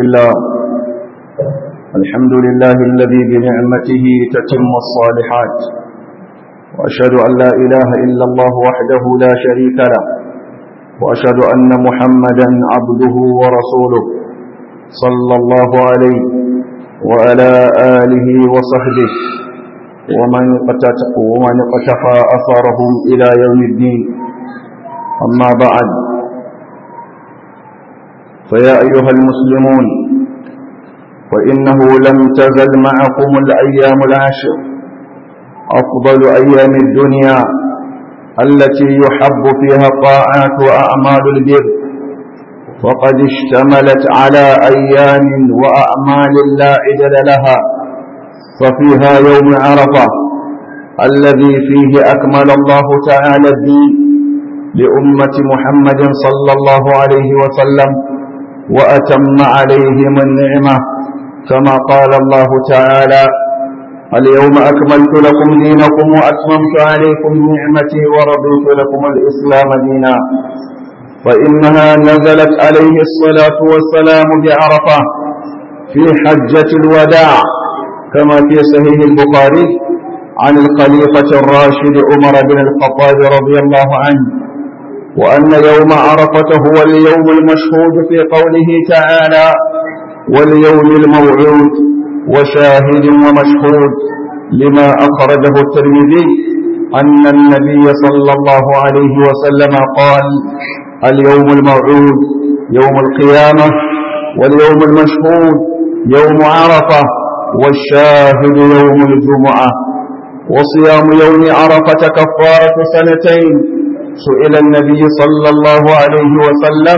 لله الحمد لله الذي بنعمته تتم الصالحات وأشهد أن لا إله إلا الله وحده لا شريك له وأشهد أن محمدا عبده ورسوله صلى الله عليه وعلى آله وصحبه ومن ومن اقتفى أثرهم إلى يوم الدين أما بعد فيا أيها المسلمون وإنه لم تزل معكم الأيام العشر أفضل أيام الدنيا التي يحب فيها الطاعات وأعمال البر وقد اشتملت على أيام وأعمال لا عدل لها ففيها يوم عرفة الذي فيه أكمل الله تعالى الدين لأمة محمد صلى الله عليه وسلم وأتم عليهم النعمة كما قال الله تعالى اليوم أكملت لكم دينكم وأتممت عليكم نعمتي ورضيت لكم الإسلام دينا فإنها نزلت عليه الصلاة والسلام بعرفة في حجة الوداع كما في صحيح البخاري عن الخليفة الراشد عمر بن الخطاب رضي الله عنه وأن يوم عرفة هو اليوم المشهود في قوله تعالى واليوم الموعود وشاهد ومشهود لما أخرجه الترمذي أن النبي صلى الله عليه وسلم قال اليوم الموعود يوم القيامة واليوم المشهود يوم عرفة والشاهد يوم الجمعة وصيام يوم عرفة كفارة سنتين سئل النبي صلى الله عليه وسلم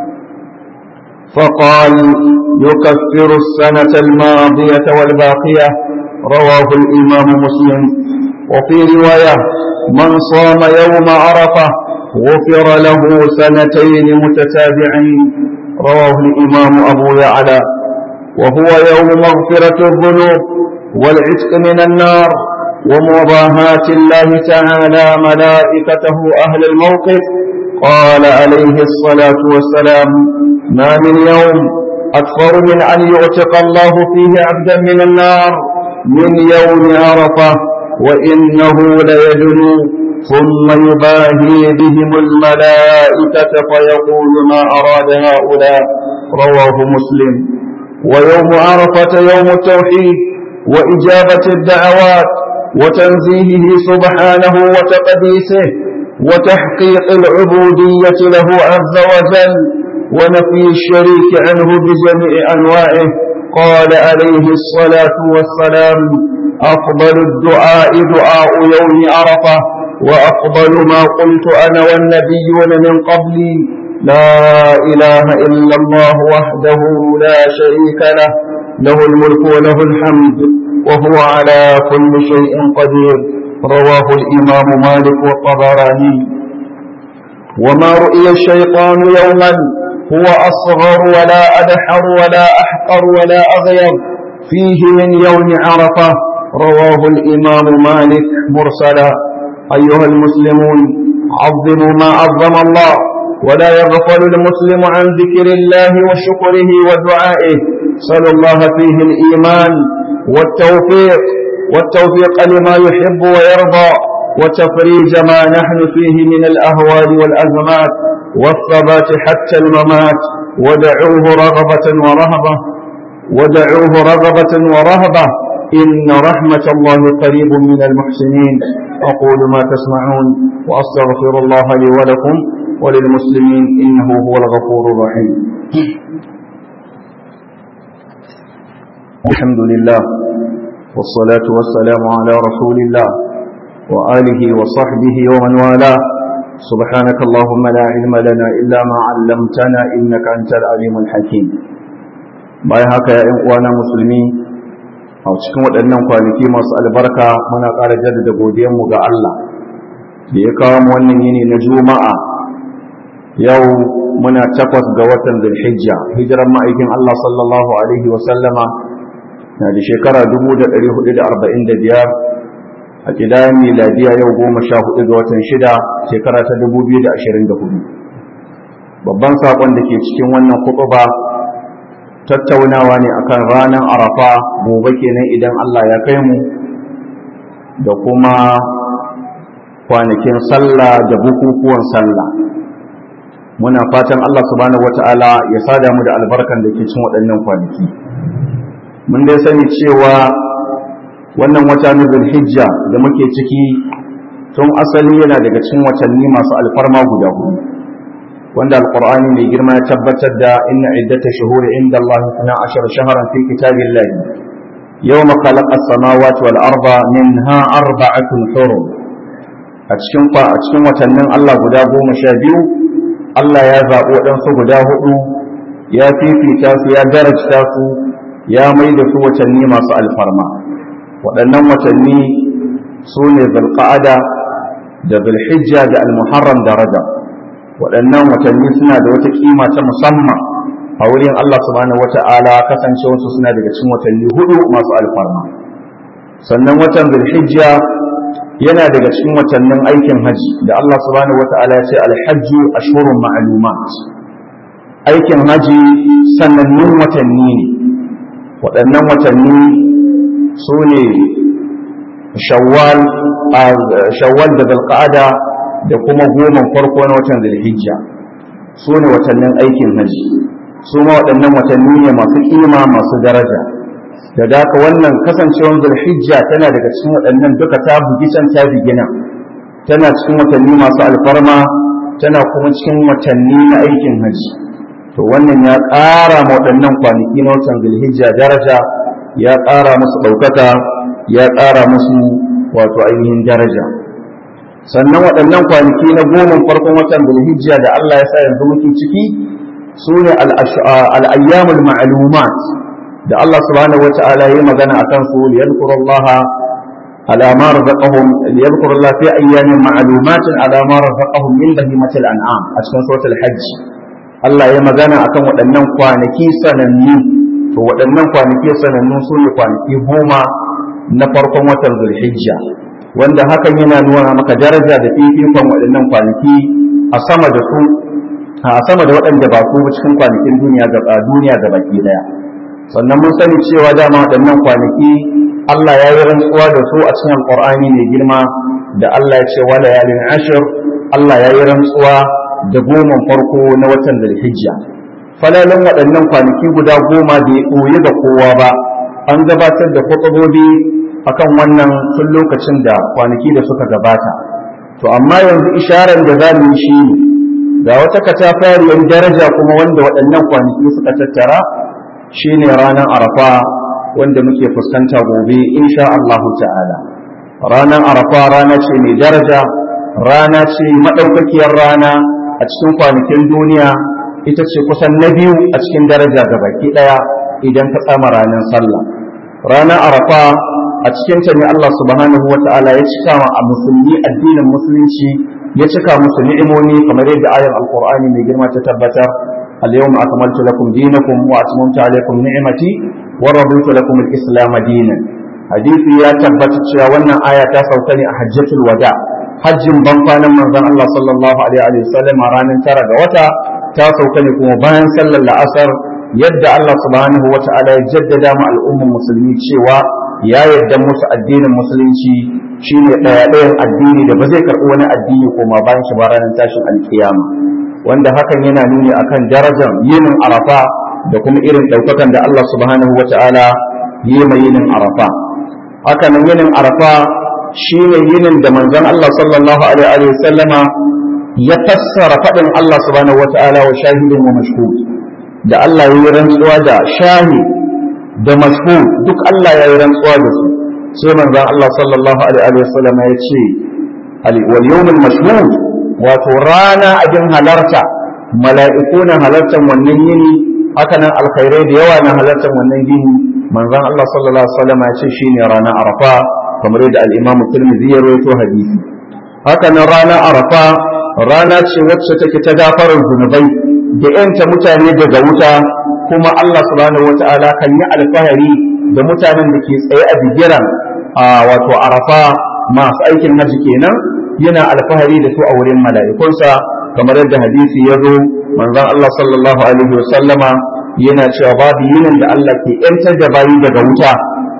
فقال يكفر السنة الماضية والباقية رواه الإمام مسلم وفي رواية من صام يوم عرفة غفر له سنتين متتابعين رواه الإمام أبو يعلى وهو يوم مغفرة الذنوب والعتق من النار ومضاهاة الله تعالى ملائكته أهل الموقف قال عليه الصلاة والسلام ما من يوم أكثر من أن يعتق الله فيه عبدا من النار من يوم عرفة وإنه ليدنو ثم يباهي بهم الملائكة فيقول ما أراد هؤلاء رواه مسلم ويوم عرفة يوم التوحيد وإجابة الدعوات وتنزيهه سبحانه وتقديسه وتحقيق العبودية له عز وجل ونفي الشريك عنه بجميع أنواعه قال عليه الصلاة والسلام أفضل الدعاء دعاء يوم عرفة وأفضل ما قلت أنا والنبيون من قبلي لا إله إلا الله وحده لا شريك له له الملك وله الحمد وهو على كل شيء قدير رواه الإمام مالك والطبراني وما رؤي الشيطان يوما هو أصغر ولا أدحر ولا أحقر ولا أغير فيه من يوم عرفة رواه الإمام مالك مرسلا أيها المسلمون عظموا ما عظم الله ولا يغفل المسلم عن ذكر الله وشكره ودعائه صلى الله فيه الإيمان والتوفيق والتوفيق لما يحب ويرضى وتفريج ما نحن فيه من الأهوال والأزمات والثبات حتى الممات ودعوه رغبة ورهبة ودعوه رغبة ورهبة إن رحمة الله قريب من المحسنين أقول ما تسمعون وأستغفر الله لي ولكم وللمسلمين إنه هو الغفور الرحيم الحمد لله والصلاة والسلام على رسول الله وآله وصحبه ومن والاه سبحانك اللهم لا علم لنا إلا ما علمتنا إنك أنت العليم الحكيم bayan haka ya ‘yan uwana musulmi a cikin waɗannan kwanaki masu albarka muna ƙara jaddada godiyanmu ga Allah da ya kawo mu wannan yini na juma'a yau muna takwas ga watan zulhijja hijiran ma'aikin Allah sallallahu alaihi wa sallama na da shekara 1445 a kidayen miladiya yau goma sha hudu ga watan shida shekara ta 2024 babban saƙon da ke cikin wannan kutuba tattaunawa ne akan ranar arafa gobe kenan idan Allah ya kai mu da kuma kwanakin sallah da bukukuwan sallah muna fatan Allah subhanahu wata'ala ya sada mu da albarkan da ke cin waɗannan kwanaki mun dai sani cewa wannan wata na zulhijja da muke ciki tun asali yana daga cikin watanni masu alfarma guda hudu wanda alqur'ani mai girma ya tabbatar da inna iddata shuhuri inda Allah 12 shahran fi kitabillah yawma khalaqa as-samawati wal arda minha arba'atun hurum a cikin a cikin watannin Allah guda goma sha biyu Allah ya zaɓi waɗansu guda hudu ya fifita su ya darajta su ya mai da su watanni masu alfarma waɗannan watanni su ne zulqa'ada da zulhijja da almuharram da rajab waɗannan watanni suna da wata kima ta musamman a wurin Allah subhanahu wata'ala kasancewarsu suna daga cikin watanni hudu masu alfarma sannan watan zulhijja yana daga cikin watannin aikin haji da Allah subhanahu wata'ala ya ce alhajju ashhurun ma'lumat aikin haji sanannun watanni ne waɗannan watanni su ne shawwal shawwal da zulqa'ada da kuma goma farko na watan zulhijja su ne watannin aikin haji su ma waɗannan watanni ne masu kima masu daraja da daka wannan kasancewar zulhijja tana daga cikin waɗannan duka ta bugi can ta bigina tana cikin watanni masu alfarma tana kuma cikin watanni na aikin haji to wannan ya ƙara ma waɗannan kwanaki na watan zulhijja daraja ya ƙara musu ɗaukaka ya ƙara musu wato ainihin daraja sannan waɗannan kwanaki na goma farkon watan zulhijja da Allah ya sa yanzu muke ciki su ne al'ayyamul ma'lumat da Allah subhanahu wa ta'ala yi magana akan su liyadkurullaha ala ma razaqahum liyadkurullaha fi ayyamin ma'lumatin ala ma razaqahum min bahimatil an'am a cikin suratul hajj Allah ya magana akan waɗannan kwanaki sanannu to waɗannan kwanaki sanannu su ne kwanaki goma na farkon watan zulhijja wanda hakan yana nuna maka daraja da fifikon waɗannan kwanaki a sama da su a sama da waɗanda ba su cikin kwanakin duniya ga duniya ga baki daya sannan mun sani cewa dama waɗannan kwanaki Allah ya yi rantsuwa da su a cikin Alƙur'ani mai girma da Allah ya ce wa layalin ashir Allah ya yi rantsuwa da goma farko na watan zulhijja falalan waɗannan kwanaki guda goma bai ɓoye ga kowa ba an gabatar da kwatsabobi akan wannan tun lokacin da kwanaki da suka gabata to amma yanzu isharar da za mu yi shi ne ga wata katafariyar daraja kuma wanda waɗannan kwanaki suka tattara shine ranar arafa wanda muke fuskanta gobe insha Allahu ta'ala ranar arafa rana ce mai daraja rana ce maɗaukakiyar rana a cikin kwanakin duniya ita ce kusan na biyu a cikin daraja ga baki ɗaya idan ka tsama ranar sallah ranar arafa a cikin ta ne Allah subhanahu wa ta'ala ya cika a musulmi addinin musulunci ya cika musu ni'imomi kamar yadda ayar alqur'ani mai girma ta tabbatar al-yawma akmaltu lakum dinakum wa atmamtu alaykum ni'mati wa raditu lakum al-islam dinan hadisi ya tabbata cewa wannan aya ta sauka ne a hajjatul wada hajjin ban kwanan manzon Allah sallallahu alaihi wa sallam ranar tara ga wata ta sauka ne kuma bayan sallar la'asar yadda Allah subhanahu wa ta'ala ya jaddada ma al'ummar musulmi cewa ya yarda musu addinin musulunci shine ɗaya ɗayan addini da ba zai karɓi wani addini koma bayan shi ba ranar tashin alkiyama wanda hakan yana nuni akan darajar yinin arafa da kuma irin ɗaukakan da Allah subhanahu wa ta'ala yi ma yinin arafa haka nan yinin arafa shine yinin da manzon Allah sallallahu alaihi wa sallama ya fassara faɗin Allah subhanahu wa ta'ala wa shahidin wa mashhud da Allah ya yi rantsuwa da shahi da mashhud duk Allah ya yi rantsuwa da su sai manzon Allah sallallahu alaihi wa sallam ya ce wal yawmul mashhud wato rana abin halarta mala'iku na halartar wannan yini haka nan alkhairai da yawa na halartar wannan yini manzon Allah sallallahu alaihi wa sallam ya ce shine rana arafa kamar yadda al-Imam Tirmidhi ya rawaito hadisi haka nan rana arafa rana ce wacce take ta gafarar zunubai da yanta mutane daga wuta kuma Allah subhanahu wata'ala kan yi alfahari da mutanen da ke tsaye a bigiran a wato arafa masu aikin haji kenan yana alfahari da su a wurin mala'ikunsa kamar yadda hadisi ya zo manzon Allah sallallahu alaihi wasallama yana cewa babu yinin da Allah ke ‘yantar da bayi daga wuta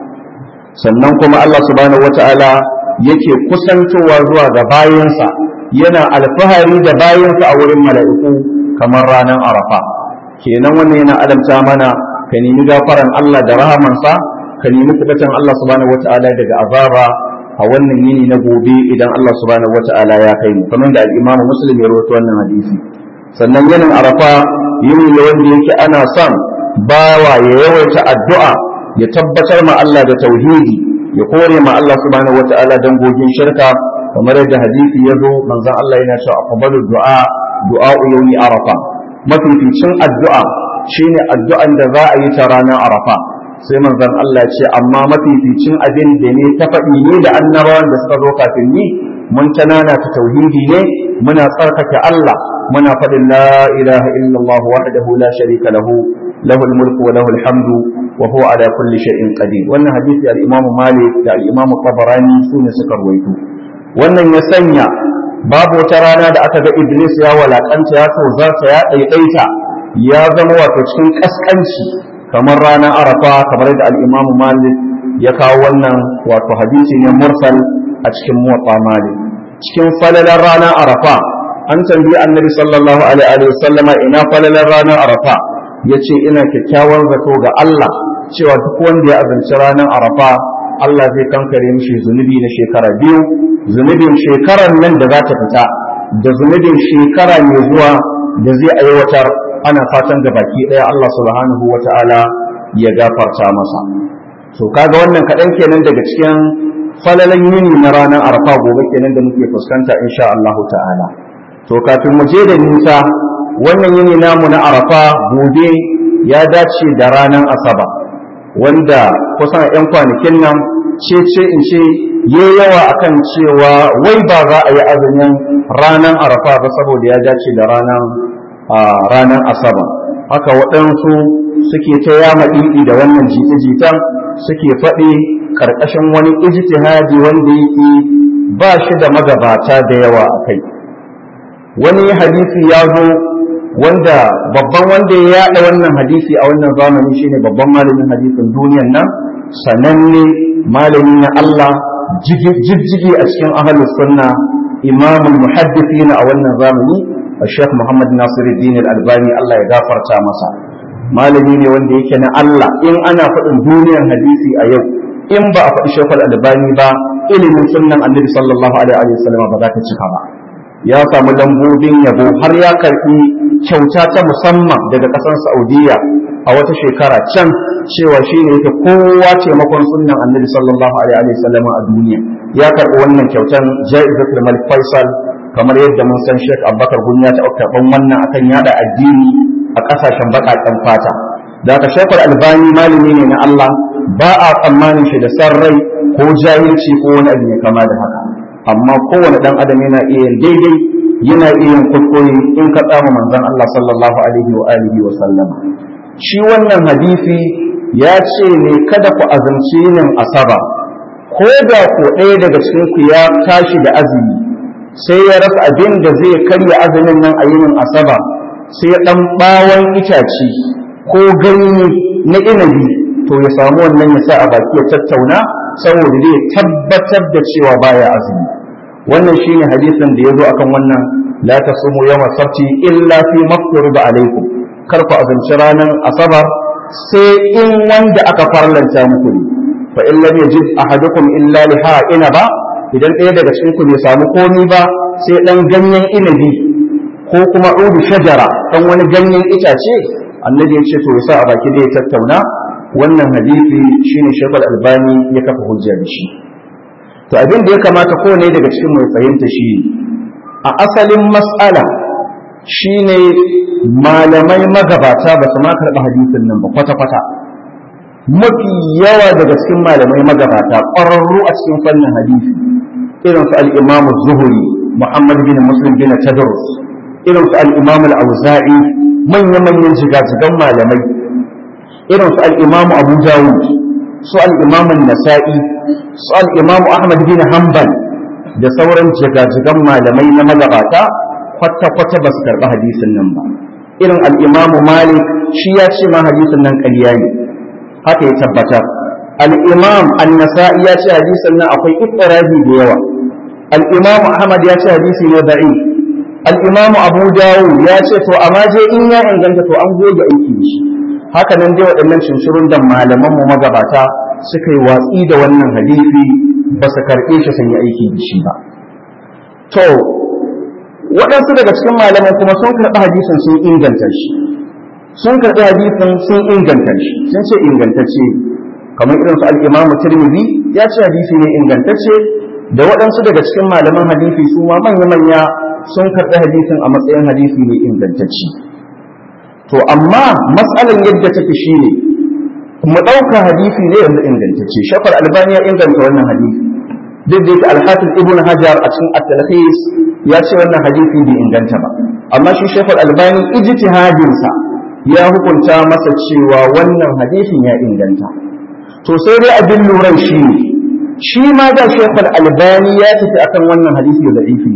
sannan kuma Allah subhanahu wata'ala yake kusantowa zuwa ga bayansa yana alfahari da bayansa a wurin mala'iku kamar ranar arafa kenan wannan yana alamta mana ka nemi gafaran Allah da rahamansa ka nemi kubatan Allah subhanahu wata'ala daga azaba a wannan yini na gobe idan Allah subhanahu wata'ala ya kai mu kamar da al-Imam Muslim ya rawaito wannan hadisi sannan yanin arafa yini ne wanda yake ana son bawa ya yawaita addu'a ya tabbatar ma Allah da tauhidi ya kore ma Allah subhanahu wata'ala dangogin shirka kamar yadda hadisi ya zo manzon Allah yana cewa aqbalu du'a du'a yawmi arafa mafificin addu'a shine addu'an da za a yi ta ranar arafa sai manzon Allah ce amma mafificin abin da ne ta faɗi ne da annabawan da suka zo kafin ni mun tanana ta tauhidi ne muna tsarkake Allah muna faɗin la ilaha illallah wahdahu la sharika lahu lahul mulku wa lahul hamdu wa huwa ala kulli shay'in qadir wannan hadisi al-Imam Malik da al-Imam Tabarani sune suka rawaito wannan ya sanya babu wata rana da aka ga Iblis ya walakanta ya tozarta ya ɗaiɗaita ya zama wato cikin kaskanci kamar ranar arafa kamar da al-Imam Malik ya kawo wannan wato hadisi ne mursal a cikin muwatta Malik cikin falalar ranar arafa an tambayi annabi sallallahu alaihi wa sallama ina falalar ranar arafa yace ina kyakkyawan zato ga Allah cewa duk wanda ya azanci ranar arafa Allah zai kankare mishi zunubi na shekara biyu zunubin shekarar nan da za ta fita da zunubin shekara mai zuwa da zai aiwatar ana fatan ga baki ɗaya Allah subhanahu wa ta'ala ya gafarta masa to kaga wannan kaɗan kenan daga cikin falalan yini na ranar arafa gobe kenan da muke fuskanta insha Allah ta'ala to kafin mu je da nisa wannan yini namu na arafa gobe ya dace da ranar asaba wanda kusan 'yan kwanakin nan ce ce in ce ya yawa akan cewa wai ba za a yi azumin ranar arafa ba saboda ya dace da ranar ranar asaba haka waɗansu suke ta yama ɗiɗi da wannan jita-jitan suke faɗi ƙarƙashin wani ijtihadi wanda yake ba shi da magabata da yawa a kai wani hadisi ya zo wanda babban wanda ya yaɗa wannan hadisi a wannan zamani shine babban malamin hadisin duniyan nan sananne malami na Allah jijjigi a cikin ahlus sunna imamul muhaddithin a wannan zamani Sheikh Muhammad Nasiruddin Al-Albani Allah ya gafarta masa malami ne wanda yake na Allah in ana faɗin duniyar hadisi a yau in ba a faɗi Sheikh Al-Albani ba ilimin sunnan Annabi sallallahu alaihi wasallam ba za ta cika ba ya samu lambobin yabo har ya karɓi kyauta ta musamman daga ƙasar Saudiya a wata shekara can cewa shi ne yake kowa taimakon sunnan Annabi sallallahu alaihi wasallam a duniya ya karɓi wannan kyautan Ja'izatul Malik Faisal kamar yadda mun san Sheikh Abubakar Gunya ta karɓan wannan akan yada addini a ƙasashen baƙaƙen fata da ka Sheikh Albani malami ne na Allah ba a tsammanin shi da san rai ko jahilci ko wani abu mai kama da haka amma kowane ɗan adam yana iya daidai yana iya kuskure in ka tsama manzon Allah sallallahu alaihi wa alihi wa sallama shi wannan hadisi ya ce ne kada ku azumci yin asaba ko da ko ɗaya daga cikin ku ya tashi da azumi sai ya rasa abin da zai karya azumin nan a yinin asaba sai ɗan ɓawon itace ko ganye na inabi to ya samu wannan ya sa a baki ya tattauna saboda zai tabbatar da cewa baya azumi wannan shine hadisin da ya zo akan wannan la tasumu yawma sabti illa fi mafruḍ alaikum kar ku azumci ranar asabar sai in wanda aka farlanta muku ne fa in lam yajid ahadukum illa liha inaba idan ɗaya daga cikin ku bai samu komi ba sai dan ganyen inabi ko kuma udu shajara dan wani ganyen itace annabi ya ce to yasa a baki da ya tattauna wannan hadisi shine shekul albani ya kafa hujja da shi to abin da ya kamata kowane daga cikin mai fahimta shi a asalin mas'ala shine malamai magabata ba su ma karɓi hadisin nan ba kwata-kwata mafi yawa daga cikin malamai magabata ƙwararru a cikin fannin hadisi irin su al-imamu zuhuri muhammad bin muslim bin tadrus irin su al-imamu al-auza'i manya-manyan jigajigan malamai irin su al-imamu abu dawud su al-imamu nasa'i su al-imamu ahmad bin hanbal da sauran jigajigan malamai na magabata kwata-kwata ba su karɓi hadisin nan ba irin al'imamu malik shi ya ce ma hadisin nan ƙarya ne haka ya tabbatar al'imam annasa'i ya ce hadisin nan akwai ittirabi da yawa al'imamu ahmad ya ce hadisi ne da'i al'imamu abu dawo ya ce to amma je in ya inganta to an goge aiki da shi haka nan dai waɗannan cincirun da malaman mu magabata suka yi watsi da wannan hadisi ba su karɓe shi sun yi aiki da shi ba to waɗansu daga cikin malaman kuma sun karɓi hadisin sun inganta shi sun karɓi hadisin sun inganta shi sun ce ingantacce kamar irin su al-Imam Tirmidhi ya ce hadisi ne ingantacce da waɗansu daga cikin malaman hadisi su ma manya-manya sun karɓi hadisin a matsayin hadisi ne ingantacce to amma matsalan yadda take shine mu ɗauka hadisi ne yanzu ingantacce shafar albani ya inganta wannan hadisi duk da yake alhafiz ibn hajar a cikin at-talhis ya ce wannan hadisi bai inganta ba amma shi shafar albani ijtihadinsa ya hukunta masa cewa wannan hadisin ya inganta to sai dai abin luran shi ne shi ma da shekul albani ya tafi akan wannan hadisi da ifi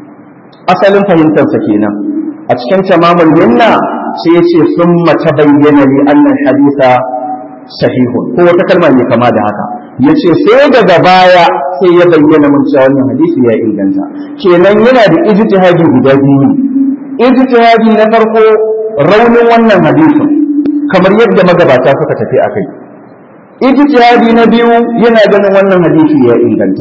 asalin fahimtarsa kenan a cikin tamamul minna sai ya ce sun mace bayyana li annan hadisa sahihun ko wata kalma ne kama da haka ya ce sai daga baya sai ya bayyana mun cewa wannan hadisi ya inganta kenan yana da ijtihadi guda biyu ijtihadi na farko raunin wannan hadisin kamar yadda magabata suka tafi a kai ijtihadi na biyu yana ganin wannan hadisi ya inganta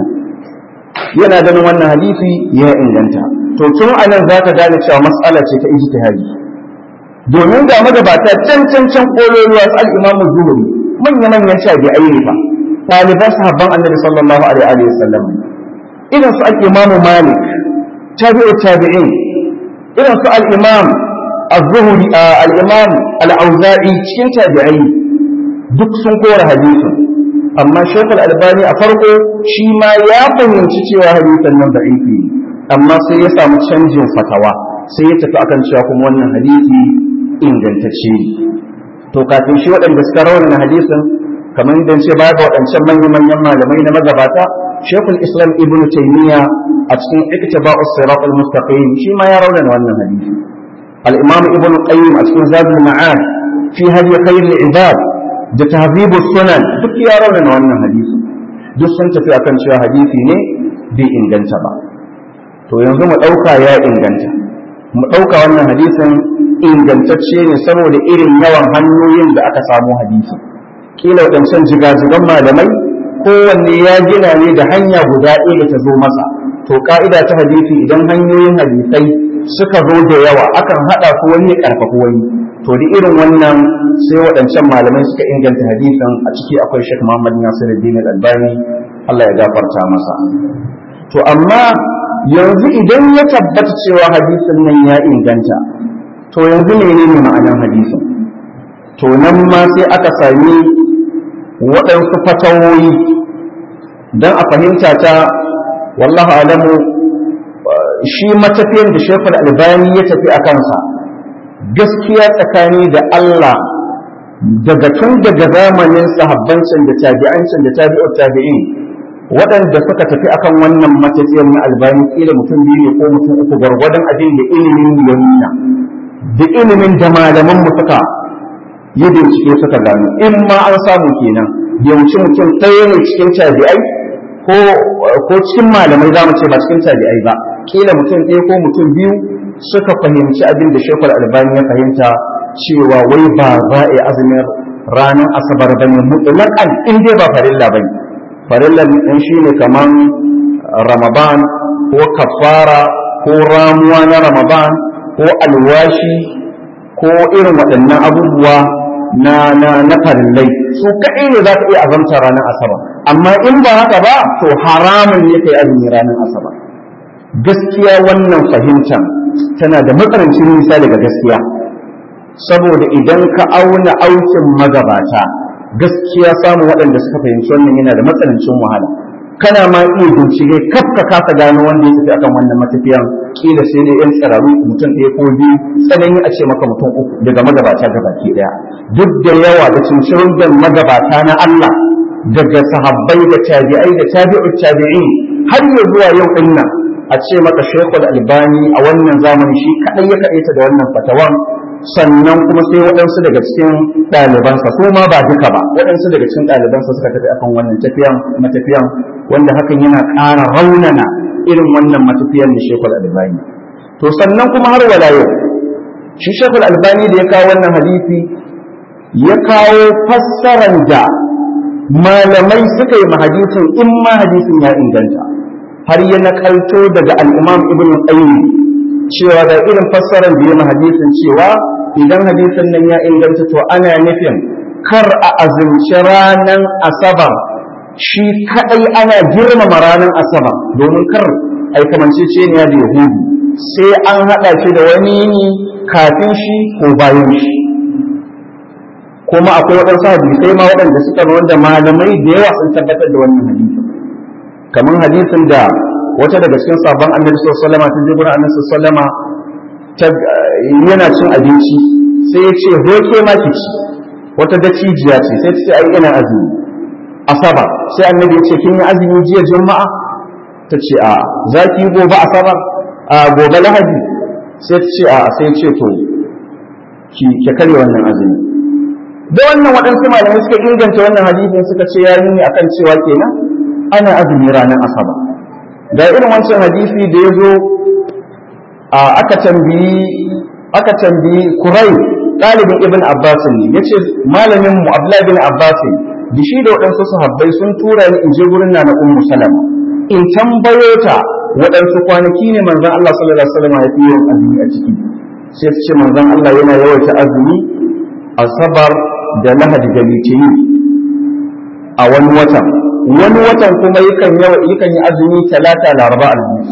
yana ganin wannan hadisi ya inganta to tun anan zaka gane cewa mas'ala ce ta ijtihadi domin ga magabata can can can kololuwa su al-imamu zuhri manya manyan tabi'ai ne fa ɗaliban sahabban annabi sallallahu alaihi wa sallam irin su al-imamu malik tabi'u tabi'in irin su al-imam az-zuhri al-imam al-auza'i cikin tabi'ai duk sun kora hadisin amma Sheikh Al-Albani a farko shi ma ya fahimci cewa hadisin nan da'ifi amma sai ya samu canjin fatawa sai ya tafi akan cewa kuma wannan hadisi ingantacce ne to kafin shi waɗanda suka raunana hadisin kamar yadda ce baya ga waɗancan manyan manyan malamai na magabata Sheikh Islam Ibn Taymiyyah a cikin Iqtiba'u Sirat al-Mustaqim shi ma ya raunana wannan hadisi al-Imam Ibn Qayyim a cikin Zadul Ma'ad fi hadi khayr al-ibad da tahzibu sunan duk ya raunana wannan hadisi duk sun tafi akan cewa hadisi ne bai inganta ba to yanzu mu ɗauka ya inganta mu ɗauka wannan hadisin ingantacce ne saboda irin yawan hanyoyin da aka samu hadisi kila waɗancan jigajigan malamai kowanne ya gina ne da hanya guda ɗaya da ta zo masa to ka'ida ta hadisi idan hanyoyin hadisai suka zo da yawa akan haɗa su wani ya ƙarfafi wani to da irin wannan sai waɗancan malamai suka inganta hadisin a ciki akwai Sheikh Muhammad Nasiruddin Al-Albani Allah ya gafarta masa to amma yanzu idan ya tabbata cewa hadisin nan ya inganta to yanzu menene ma'anar hadisin to nan ma sai aka sami waɗansu fatawoyi don a fahimta ta wallahu alamu shi matafiyan da Sheikh Al-Albani ya tafi a kansa gaskiya tsakani da Allah daga tun daga zamanin sahabbancin da tabi'ancin da tabi'ut tabi'in waɗanda suka tafi akan wannan matafiyar na albani kila mutum biyu ne ko mutum uku gwargwadon abin da ilimin ya nuna da ilimin da malaman mu suka yi bincike suka gano in ma an samu kenan yawanci mutum ɗaya ne cikin tabi'ai ko ko cikin malamai za mu ce ba cikin tabi'ai ba kila mutum ɗaya ko mutum biyu suka fahimci abin da shekul albani ya fahimta cewa wai ba za a yi azumin ranar asabar ba ne mutlaƙan in dai ba farilla ba ne farilla ɗin shi ne kamar ramadan ko kafara ko ramuwa na ramadan ko alwashi ko irin waɗannan abubuwa na na na farillai su kaɗai ne za ka iya azamta ranar asabar amma in ba haka ba to haramun ne ka yi azumi ranar asabar gaskiya wannan fahimtar tana da matsanancin nisa daga gaskiya saboda idan ka auna aukin magabata gaskiya samun waɗanda suka fahimci wannan yana da matsanancin wahala kana ma iya bincike kaf ka kasa gano wanda ya tafi akan wannan matafiyan kila sai dai yan tsararu mutum ɗaya ko biyu tsanani a ce maka mutum uku daga magabata gabaki ɗaya duk da yawa da cincirin da magabata na Allah daga sahabbai da tabi'ai da tabi'ut tabi'in har ya zuwa yau ɗin nan a ce maka shekul albani a wannan zamani shi kaɗai ya kaɗaita da wannan fatawan sannan kuma sai waɗansu daga cikin ɗalibansa su ma ba duka ba waɗansu daga cikin ɗalibansa suka tafi akan wannan tafiyan matafiyan wanda hakan yana ƙara raunana irin wannan matafiyan da shekul albani to sannan kuma har wala yau shi shekul albani da ya kawo wannan hadisi ya kawo fassaran da malamai suka yi hadisin in ma hadisin ya inganta har ya nakalto daga al-imam ibn qayyim cewa da irin fassarar da ya hadisin cewa idan hadisin nan ya inganta to ana nufin kar a azumci ranar asabar shi kadai ana girmama ranar asabar domin kar ai kamanceceniya da yahudu sai an haɗa shi da wani yini kafin shi ko bayan shi kuma akwai waɗansu hadisai ma waɗanda suka nuna da malamai da yawa sun tabbatar da wannan hadisin kamar hadisin da wata daga cikin sabon annabi sallallahu alaihi wasallam ta je gurin annabi sallallahu alaihi yana cin abinci sai ya ce hoke ma ki ci wata dacijiya ce sai ta ce ai ina azumi asaba sai annabi ya ce kin yi azumi jiya juma'a ta ce a za ki yi gobe asabar a gobe lahadi sai ta ce a sai ce to ki ke karya wannan azumi da wannan waɗansu malamai suka inganta wannan hadisin suka ce ya nuni akan cewa kenan ana azumi ranar asabar da irin wancan hadisi da ya zo aka tambayi aka tambayi kurai ɗalibin ibn abbas ne ya ce malamin mu abdullahi bin abbas da shi da waɗansu sahabbai sun tura ni in je gurin na na ummu salama in tambayo ta waɗansu kwanaki ne manzon Allah sallallahu alaihi wasallam ya fi yawan azumi a ciki sai su ce manzon Allah yana yawaita azumi asabar da lahadi da litinin a wani watan wani watan kuma yakan yakan yi azumi talata laraba alhamis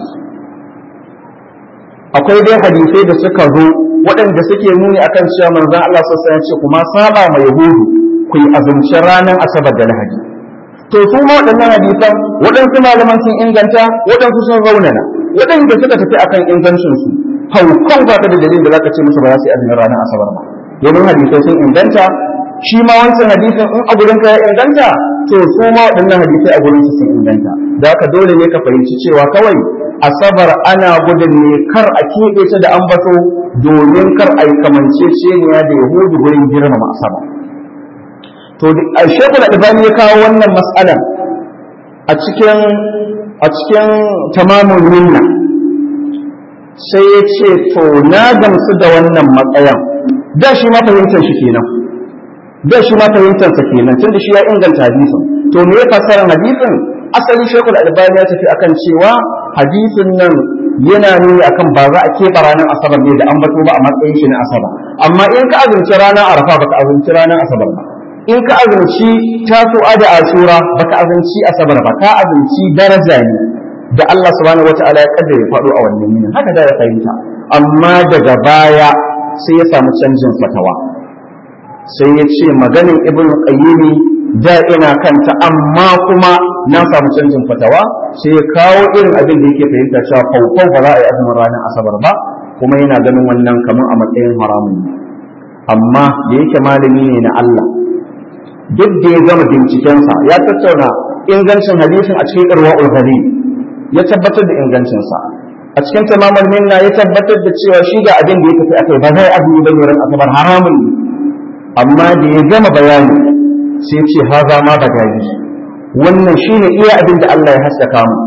akwai dai hadisai da suka zo waɗanda suke nuni akan cewa manzon Allah sallallahu alaihi ce kuma saba ma yahudu ku yi azumci ranar asabar da lahadi to su ma waɗannan hadisan waɗansu malaman sun inganta waɗansu sun raunana waɗanda suka tafi akan ingancin su haukan ba ka da dalilin da zaka ce musu ba za su yi azumin ranar asabar ba domin hadisai sun inganta shi ma wancan hadisin in a gurin ka ya inganta to su ma waɗannan hadisai a gurin su sun inganta da haka dole ne ka fahimci cewa kawai asabar ana gudun ne kar a keɓe ta da ambato domin kar a yi kamanceceniya da yahudu gurin girmama asabar to a shekul albani ya kawo wannan matsalar a cikin a cikin tamamun minna sai ya ce to na gamsu da wannan matsayan da shi ma fahimtar shi kenan da shi ma fahimtar sa kenan tunda shi ya inganta hadisin to me ya fassara hadisin asali shekul albani ya tafi akan cewa hadisin nan yana nuni akan ba za a keɓe ranar asabar ne da an bato ba a matsayin shi na asabar amma in ka azumci ranar arafa baka azumci ranar asabar ba in ka azumci tasu'a da ashura baka azumci asabar ba ka azumci daraja ne da Allah subhanahu wataala ya kaddare faɗo a wannan yinin haka da ya fahimta amma daga baya sai ya samu canjin fatawa sai ya ce maganin ibn qayyimi da ina kanta amma kuma na samu canjin fatawa sai ya kawo irin abin da yake fahimta cewa faufau ba za a yi azumin ranar asabar ba kuma yana ganin wannan kamar a matsayin haramun ne amma da yake malami ne na Allah duk da ya gama bincikensa ya tattauna ingancin hadisin a cikin irwa'ul ghalib ya tabbatar da ingancinsa a cikin tamamul minna ya tabbatar da cewa shi ga abin da ya tafi akai ba zai azumi ba ran asabar haramun ne amma da ya gama bayani sai ce haza ma ba gari wannan shine iya abin da Allah ya haskaka mu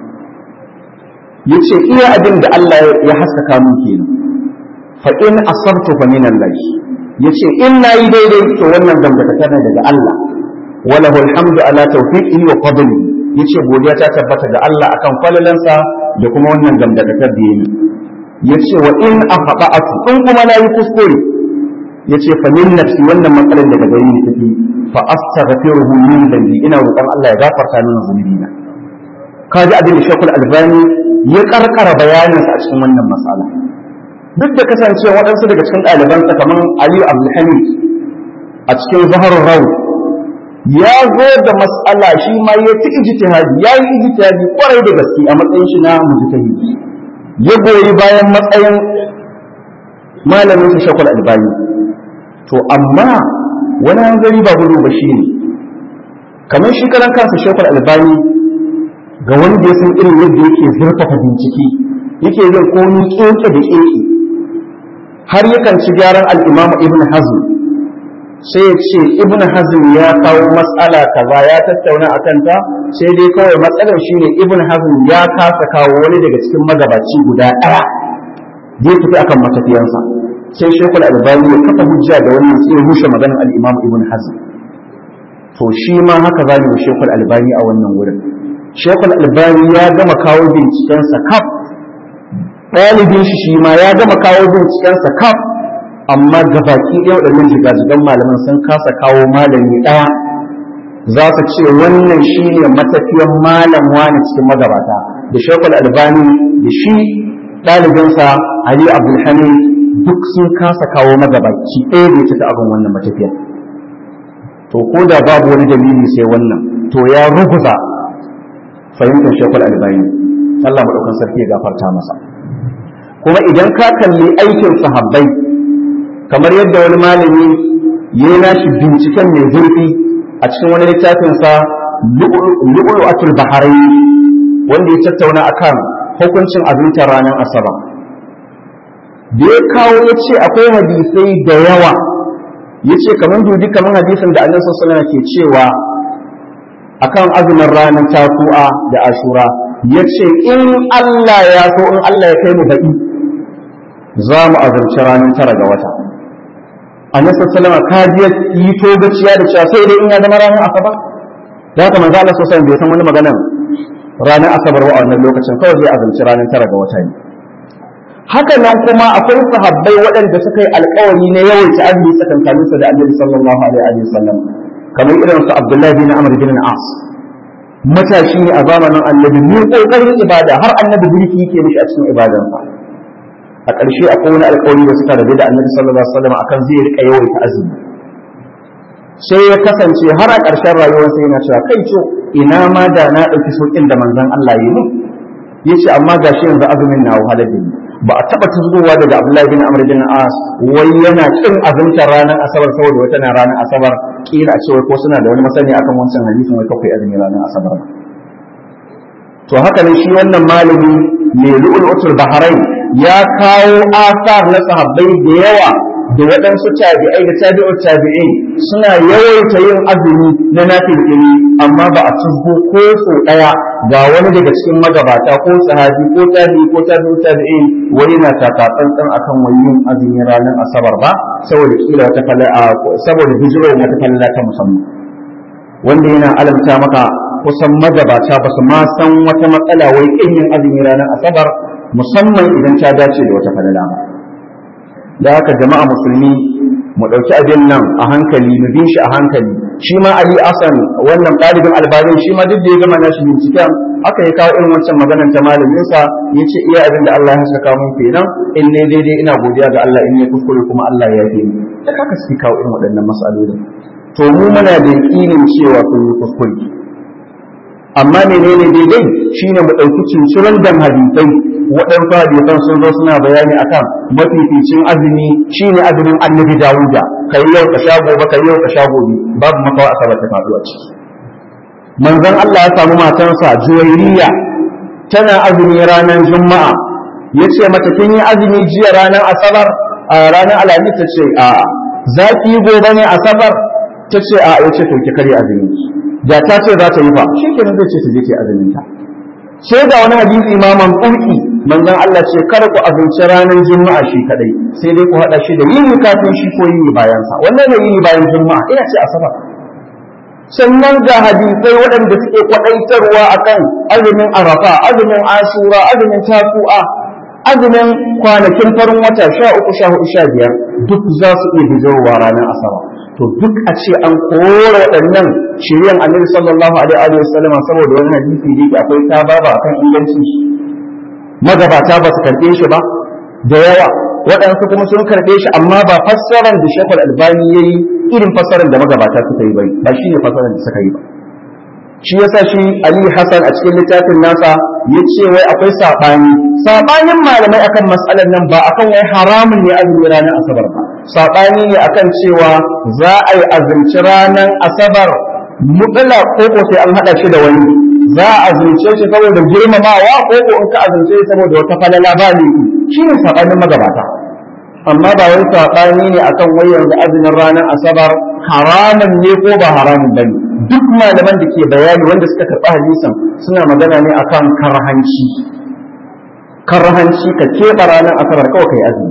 yace iya abin da Allah ya haskaka mu kenan fa in asabtu fa min Allah yace in nayi daidai to wannan dangantakar ne daga Allah walahu alhamdu ala tawfiqihi wa fadlihi yace godiya ta tabbata ga Allah akan falalansa da kuma wannan dangantakar da yayi yace wa in afaqatu in kuma nayi kuskure yace fa min nafsi wannan matsalar daga gare ni take fa astaghfiruhu min dhanbi ina roƙon Allah ya gafarta min zunubina kaji abin da Sheikhul Albani ya karkara bayaninsa a cikin wannan matsala duk da kasancewa waɗansu daga cikin ɗalibansa kamar Aliyu Abdulhamid a cikin Zaharul Rawu ya zo da matsala shi ma ya ci ijtihadi ya yi ijtihadi kwarai da gaske a matsayin shi na mujtahidi ya goyi bayan matsayin malamin sa Sheikhul Albani to amma wani hanzari ba gudu ba shi ne kamar shi karan kansa Sheikhul Albani ga wanda ya san irin yadda yake zurfafa bincike yake yin komi keke da keke har yakan ci gyaran al-imam ibn hazm sai ya ce ibn hazm ya kawo matsala kaza ya tattauna a kanta sai dai kawai matsalar shine ibn hazm ya kasa kawo wani daga cikin magabaci guda ɗaya da ya tafi akan matafiyansa sai shekul albani ya kafa hujja da wannan sai rushe maganar al-imam ibn hazm to shi ma haka za mu shekul albani a wannan wurin shekul albani ya gama kawo bincikensa kaf ɗalibin shi shi ma ya gama kawo bincikensa kaf amma gabaki ɗaya waɗannan jigajigan malaman sun kasa kawo malami ɗaya za su ce wannan shi ne matafiyan malam wani cikin magabata da shekul albani da shi ɗalibinsa ali abdulhamid duk sun kasa kawo magabaci ɗaya da ya cika abin wannan matafiyan to ko da babu wani dalili sai wannan to ya ruguza fahimtar shekul albani Allah maɗaukan sarki ya gafarta masa kuma idan ka kalli aikin sahabbai kamar yadda wani malami ya yi nashi binciken mai zurfi a cikin wani littafinsa lu'ulu'atul baharai wanda ya tattauna akan hukuncin azumtar ranar asabar da ya kawo ya ce akwai hadisai da yawa ya ce kamar dubi kamar hadisin da annabi sallallahu ke cewa akan azumin ranar tasu'a da ashura ya ce in Allah ya so in Allah ya kai mu baɗi za mu azumci ranar tara ga wata annabi sallallahu alaihi wasallam yi to gaciya da cewa sai dai in ya zama ranar asabar da haka manzo Allah sallallahu alaihi bai san wani magana ranar asabar wa a wannan lokacin kawai zai azumci ranar tara ga wata ne haka nan kuma akwai sahabbai waɗanda suka yi alƙawari na yawaita azumi tsakankanin su da Annabi sallallahu alaihi wasallam kamar irin su Abdullah bin Amr bin As matashi ne a zamanin Annabi ne kokarin ibada har Annabi birki yake mishi a cikin ibadansa a ƙarshe akwai wani alƙawari da suka rabu da Annabi sallallahu alaihi wasallam akan zai rika yawaita azumi sai ya kasance har a ƙarshen rayuwarsa yana cewa kai co ina ma da na ɗauki sauƙin da manzon Allah yi mu yace amma gashi yanzu azumin na wahalar da ni ba a taba tuzgowa daga Abdullahi bin Amr bin As wai yana kin azumtar ranar Asabar saboda wata na ranar Asabar kila a cewa ko suna da wani masani akan wancan hadisin wai kakwai azumi ranar Asabar ba to haka ne shi wannan malami mai lu'ulutul bahrain ya kawo asar na sahabbai da yawa da waɗansu tabi'ai da tabi'u tabi'in suna yawaita yin azumi na nafilfili amma ba a tuzgo ko so ɗaya ga wani daga cikin magabata ko sahabi ko tabi'i ko tabi'u tabi'in wani na taka tsantsan akan wani yin azumi ranar asabar ba saboda kila wata falla saboda bijiro wata falla ta musamman wanda yana alamta maka kusan magabata ba su ma san wata matsala wai kin yin azumi ranar asabar musamman idan ta dace da wata falala ba da haka jama'a musulmi mu ɗauki abin nan a hankali mu bin shi a hankali shi ma Ali Asan wannan ɗalibin albarin shi ma duk da ya gama nashi binciken aka yi kawo irin wancan maganar ta malaminsa ya ce iya abin da Allah ya haskaka mun kenan in ne daidai ina godiya ga Allah in ne kuskure kuma Allah ya yi da haka suke kawo irin waɗannan matsalolin to mu muna da yakinin cewa sun yi kuskure amma menene daidai shine mu ɗauki cincirin dan hadisai waɗansu hadisan sun zo suna bayani akan mafificin azumi shine azumin annabi dawuda kai yau ka sha gobe kai yau ka sha gobe babu makawa asabar ta faɗuwa ciki manzon Allah ya samu matansa juwairiya tana azumi ranar juma'a ya ce mata kin yi azumi jiya ranar asabar a ranar alhamis ta ce a za ki yi gobe ne asabar ta ce a ya ce to ki kare azumi da ta ce za ta yi fa shi kenan zai ce ta je ki azumin ta sai ga wani hadisi imaman ƙurƙi manzon Allah ce kada ku azumci ranar juma'a shi kadai sai dai ku haɗa shi da yini kafin shi ko yini bayan sa wannan ne yini bayan juma'a ina ce asabar sannan ga hadisai waɗanda suke kwaɗaitarwa akan azumin arafa azumin ashura azumin tasu'a azumin kwanakin farin wata sha uku sha hudu sha biyar duk za su iya bijowa ranar asabar to duk a ce an kora waɗannan shiryan annabi sallallahu alaihi wa sallam saboda wani hadisi da yake akwai ta baba kan ingancin shi magabata ba su karɓe shi ba da yawa waɗansu kuma sun karɓe shi amma ba fassarar da shekul albani ya yi irin fassarar da magabata suka yi bai ba shi ne fassarar da suka yi ba shi yasa shi ali hassan a cikin littafin nasa ya ce wai akwai saɓani saɓanin malamai akan matsalar nan ba akan wai haramun ne azumi ranar asabar ba saɓani ne akan cewa za a yi azumci ranar asabar mutala ko ko sai an haɗa shi da wani za a azumce shi saboda girmamawa ko ko in ka azumce shi saboda wata falala ba ne shi ne saɓanin magabata amma ba wai saɓani ne akan wai yanzu azumin ranar asabar haramun ne ko ba haramun ba ne duk malaman da ke bayani wanda suka karɓi hadisan suna magana ne akan karhanci karhanci ka keɓe ranar asabar kawai kai azumi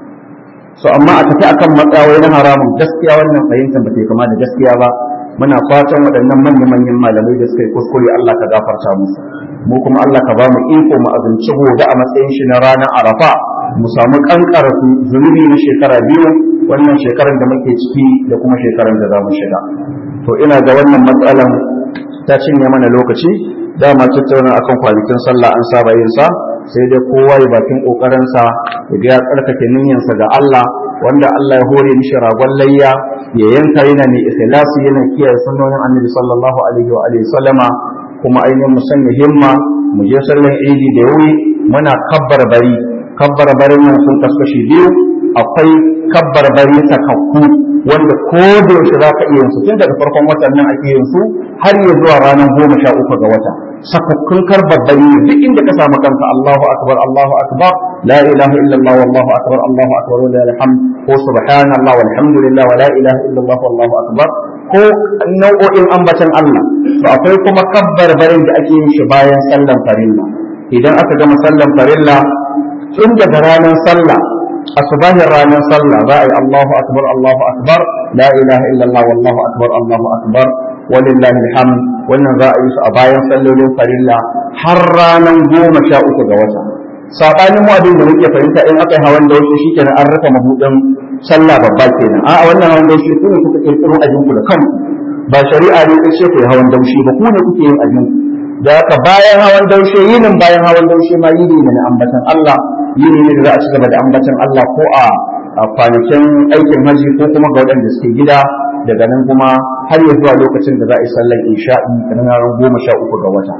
so amma a tafi akan matsawai na haramun gaskiya wannan fahimtar ba ta kama da gaskiya ba muna fatan waɗannan manya-manyan malamai da suka yi kuskure Allah ka gafarta musu mu kuma Allah ka ba mu iko mu azumci gobe a matsayin shi na ranar arafa mu samu kankara zunubi na shekara biyu wannan shekarar da muke ciki da kuma shekarar da za mu shiga to ina ga wannan matsalan ta cinye mana lokaci dama tattauna akan kwanakin sallah an saba yin sa sai dai kowa ya bakin kokarin sa ya ga ya tsarkake niyyarsa ga Allah wanda Allah ya hore mishi ragon layya ya yanka yana ne ikhlasi yana kiyaye sunnonin Annabi sallallahu alaihi wa alihi sallama kuma ainihin mu sanya himma mu je sallan idi da wuri muna kabbar bari kabbar bari nan sun kaskashi biyu akwai kabbar bari sakakku wanda ko da yaushe za ka iya yin su tun daga farkon watan nan ake yin su har ya zuwa ranar goma sha uku ga wata sakakkun karbar bari ne duk inda ka samu kanka Allahu akbar Allahu akbar la ilaha illallah wallahu akbar Allahu akbar wa la hamd ko subhanallah walhamdulillah wa la ilaha illallah wallahu akbar ko nau'o'in ambatan Allah to akwai kuma kabbar barin da ake yin shi bayan sallan farilla idan aka gama sallan farilla tun daga ranar sallah asubahin ranar sallah za a yi Allahu akbar Allahu akbar la ilaha illallah wallahu akbar Allahu akbar walillahi alhamd wannan za a yi su a bayan sallolin farilla har ranar goma sha uku ga wata sabanin mu abin da muke fahimta in aka yi hawan daushe shikenan an rufe mahudin sallah babba kenan a wannan hawan daushe ku ne kuka kirkiro ajin ku da kanku ba shari'a ne ta ce ku yi hawan daushe ba ku ne kuke yin ajin ku da haka bayan hawan daushe yinin bayan hawan daushe ma yini ne na ambatan Allah yini ne da za a ci gaba da ambatan Allah ko a kwanakin aikin haji ko kuma ga waɗanda suke gida daga nan kuma har ya zuwa lokacin da za a yi sallar isha'i ranar goma sha uku ga wata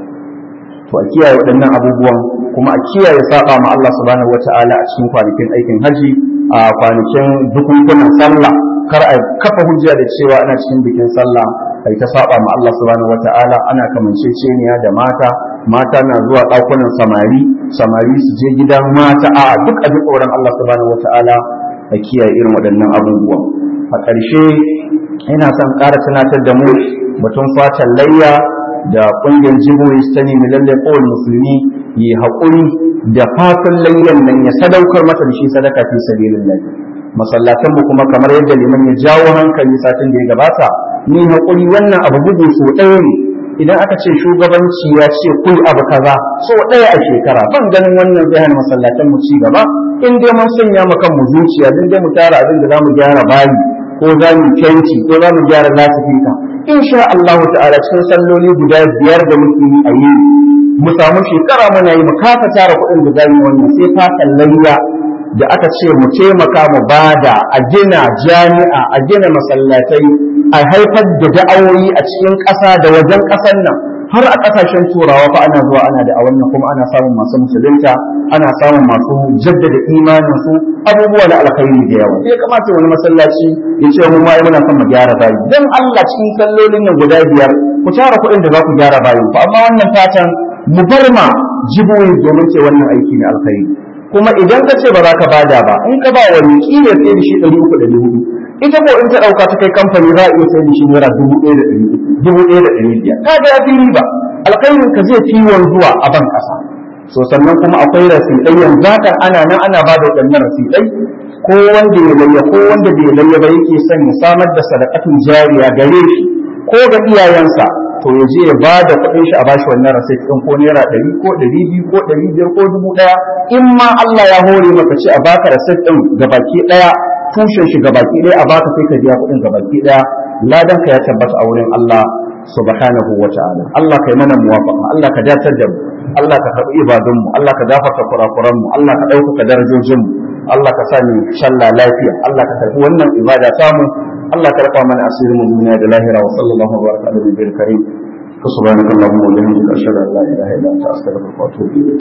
to a kiyaye waɗannan abubuwan kuma a kiyaye saba ma Allah subhanahu wata'ala a cikin kwanakin aikin haji a kwanakin bukunkunan sallah kar a kafa hujja da cewa ana cikin bikin sallah ai ta saba ma Allah subhanahu wata'ala ana kamanceceniya da mata mata na zuwa ɗakunan samari samari su je gidan mata a duk a tsoron Allah subhanahu wata'ala a kiyaye irin waɗannan abubuwan a ƙarshe ina son ƙara tunatar da mu batun fatan layya da ƙungiyar jiboris ta nemi lallai kowane musulmi yi haƙuri da fatan layyan nan ya sadaukar masa da shi sadaka fi sabilillah masallatan mu kuma kamar yadda liman ya jawo hankali satin da ya gabata ni haƙuri wannan abu bugu so ɗaya ne idan aka ce shugabanci ya ce kuyi abu kaza so ɗaya a shekara ban ganin wannan zai hana masallatan mu ci gaba in dai mun sanya mu kan mu zuciya din dai mu tara abin da zamu gyara bayi ko za mu fenti ko za mu gyara lasifika insha Allah ta'ala cikin salloli guda biyar da muke yi a yi mu samu shekara muna yi mu kafa tara kuɗin da zamu wannan sai fatan layya da aka ce mu taimaka mu bada a gina jami'a a gina masallatai a haifar da da'awoyi a cikin ƙasa da wajen ƙasar nan har a ƙasashen turawa fa ana zuwa ana da a wannan kuma ana samun masu musulunta ana samun masu jaddada imanin su abubuwa da alkhairi da yawa ya kamata wani masallaci ya ce mu mai muna son mu gyara bayi dan Allah cikin sallolin nan guda biyar ku tara kuɗin da za ku gyara bayin ku amma wannan fatan mu bar ma jiboyi domin ce wannan aiki ne alkhairi kuma idan ka ce ba za ka bada ba in ka ba wani kila sai da shi ɗari uku ɗari hudu ita ko in ta ɗauka ta kai kamfani za a iya sai da shi naira dubu ɗaya da ɗari dubu ɗaya da ɗari biyar ka ga ya fi riba alkhairin ka zai fi wanzuwa a ban ƙasa so sannan kuma akwai rasiɗai yanzu haka ana nan ana ba da waɗannan rasiɗai ko wanda ya layya ko wanda bai layya ba yake son ya samar da sadaqatin jariya gare shi ko ga iyayensa to ya je ya ba da kuɗin shi a bashi wannan rasit ɗin ko naira ɗari ko ɗari biyu ko ɗari biyar ko dubu ɗaya in ma Allah ya hore maka ce a baka rasit ɗin gabaki ɗaya tushen shi gabaki ɗaya a baka sai ka biya kuɗin gabaki ɗaya ladan ka ya tabbata a wurin Allah subhanahu wa ta'ala Allah kai mana muwafaqa Allah ka datar da mu Allah ka karɓi ibadun mu Allah ka gafarta kurakuran mu Allah ka ɗaukaka darajojin mu Allah ka sa mu shalla lafiya Allah ka karɓi wannan ibada samu Allah ka rafa mana asirin mu duniya da lahira wa sallallahu alaihi wa sallam ala nabiyil karim subhanakallahumma wa bihamdika ashhadu an la ilaha illa anta astaghfiruka wa atubu ilayk